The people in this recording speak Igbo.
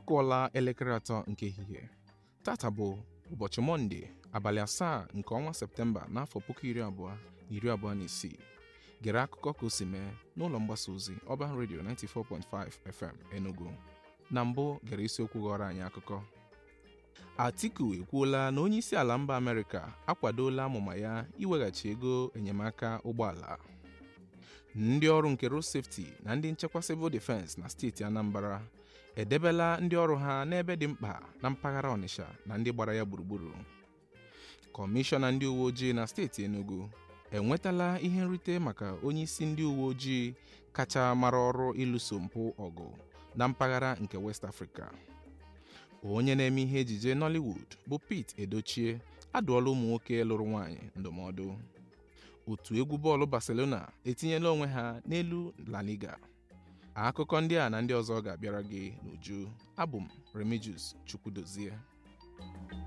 kụọla elekere atọ nke ehihie tata bụ ụbọchị mọnde abalị asaa nke ọnwa septemba n'afọ puku iri abụọ na iri abụọ na isii gere akụkọ ka o si mee n'ụlọ mgbasa ozi Urban Radio 94.5 FM Enugu na mbụ gere isiokwu ghọrọ anyị akụkọ Atiku ekwuola na onye isi ala mba Amerịka akwadola amụma ya iweghachi ego enyemaka ụgbọala ndị ọrụ nke road safety na ndị nchekwa civil defense na steeti Anambra edebela ndị ọrụ ha n'ebe dị mkpa na mpaghara Ọnịsha na ndị gbara ya gburugburu kọmishọna ndị uwe ojii na steeti Enugu enwetala ihe nrite maka onye isi ndị uwe ojii kacha mara ọrụ ịlụso mpụ ọgụ na mpaghara nke West Africa onye na-eme ihe ejije Nollywood bụ Pete Edochie adụọla ụmụ nwoke lụrụ nwaanyị ndụmọdụ otu egwu bọọlụ Barcelona etinyela onwe ha n'elu La Liga akụkọ ndị a na ndị ọzọ ga-abịara gị n'uju abụ m Remigius Chukwudozie